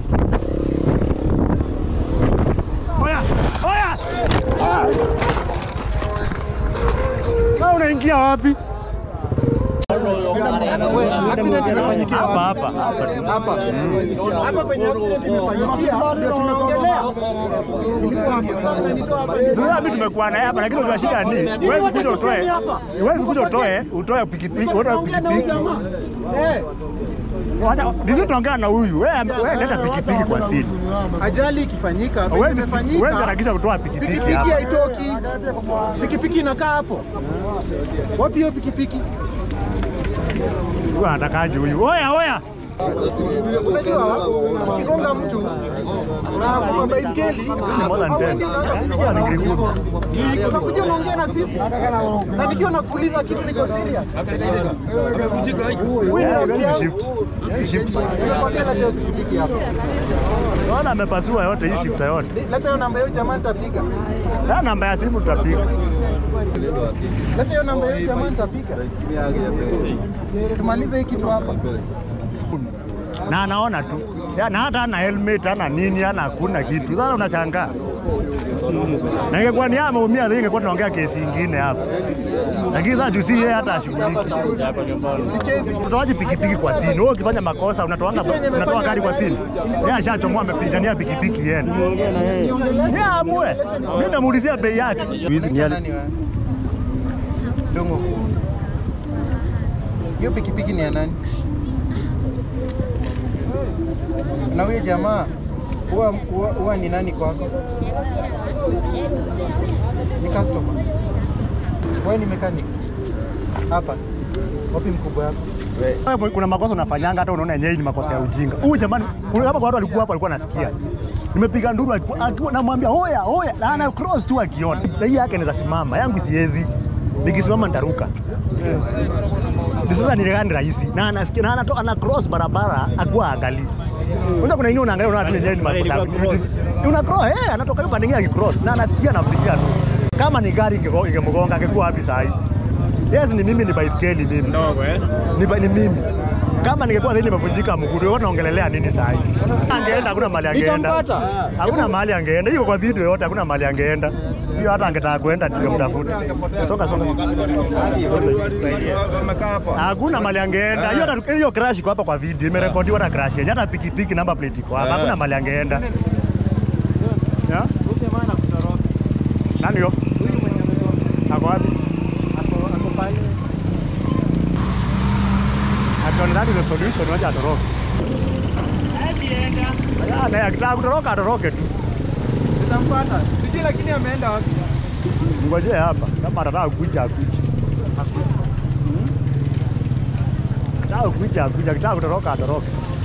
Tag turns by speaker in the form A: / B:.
A: Oya, oya! Na unaingia wapi?
B: Accident imefanyikia
A: Hapa
B: wapi?
A: hapa hapa tu.
B: Hapa. Hapa kwenye accident imefanyikia ndio tunaongelea.
A: Sasa mimi tumekuwa naye hapa lakini unashika ni huwezi kuja utoe. Huwezi kuja utoe, utoe pikipiki, utoe pikipiki.
B: Eh,
A: Wacha hivi tunaongea na huyu. Wewe wewe leta pikipiki kwa siri.
B: ajali ikifanyika, penye
A: Huwezi huwezi
B: imefanyika,
A: harakisha kutoa pikipiki
B: pikipiki
A: hapa.
B: haitoki. Pikipiki inakaa hapo. Wapi hiyo pikipiki?
A: Huyu anatakaje huyu? Oya, oya.
B: Unajua ukigonga mtu na kwa baiskeli
A: Ni more than 10. Hiyo ni ngiri kumi.
B: unakuja unaongea na sisi na nikiwa nakuuliza kitu niko serious. Huyu ni
A: Yeah,
B: rafiki
A: hiyo ni
B: yangu.
A: shift. Hiyo ni shift.
B: Nimekwambia leta pikipiki hapa.
A: Naona amepasua yote hii shift yote.
B: Leta hiyo namba hiyo jamaa nitapiga.
A: Na namba ya simu tutapiga.
B: Leta hiyo namba hiyo jamaa nitapiga. Tumalize hii kitu hapa.
A: Na anaona tu. Ya, na hata ana helmet, ana nini, ana hakuna kitu. Sasa unashangaa. Na ingekuwa ni yeye ameumia, sasa ingekuwa tunaongea kesi ingine hapa. Lakini sasa juu si yeye hata ashughuliki.
B: Sichezi.
A: Utoaji pikipiki kwa sini. Wewe ukifanya makosa unatoanga unatoa gari kwa sini. Yeye ashachomoa amepigania pikipiki yenu. Yeye amue. Mimi namuulizia bei yake. Hizi ni yale
B: Nani wewe? Dongo. Hiyo pikipiki ni ya nani? Na huyo jamaa huwa huwa- huwa ni nani kwako? Ni customer. Wewe ni mechanic. Hapa. Wapi mkubwa wako?
A: Wewe kuna makosa unafanyanga hata unaona yenyewe ni makosa ya ujinga. Huyu jamani, kuna hapa kwa watu walikuwa hapa walikuwa nasikia. Nimepiga nduru alikuwa akiwa namwambia hoya hoya na ana cross tu akiona. Na hii yake inaweza simama, yangu siwezi. Nikisimama nitaruka. Ni sasa ni gani rahisi na anasikia na anato, ana cross barabara akuwa angali. Unajua kuna ingine unaangalia unaona tu yenyewe ni makosa. ya ujinga. Una cross eh, anatoka hiyo pande nyingine akicross na anasikia anapigia tu. Kama ni gari ingego- ingemgonga angekuwa wapi saa hii? Yes, ni mimi ni baiskeli mimi.
C: Ndogo eh?
A: ni, ba- ni mimi kama ningekuwa zaidi nimevunjika mguu wewe unaongelelea nini saa hii? Angeenda hakuna mahali angeenda.
B: Nitampata.
A: Hakuna mahali angeenda. Hiyo kwa video yote hakuna mahali angeenda. Hiyo hata angetaka kwenda tungemtafuta. Songa songa. Hakuna mahali angeenda. Hiyo hata hiyo crash iko hapa kwa video. Imerekodiwa hata crash yenyewe. Hata pikipiki namba plate iko hapa. Hakuna mahali angeenda. Ya? Nani yo? Ako wapi? Akiona that is the solution, wacha atoroke. Ya, na akitaka kutoroka atoroke tu.
B: Nitampata. Sijui lakini ameenda wapi?
A: Ngojee hapa kama atataka kuja akuja. Akitaka kuja akuja, akitaka kutoroka atoroke.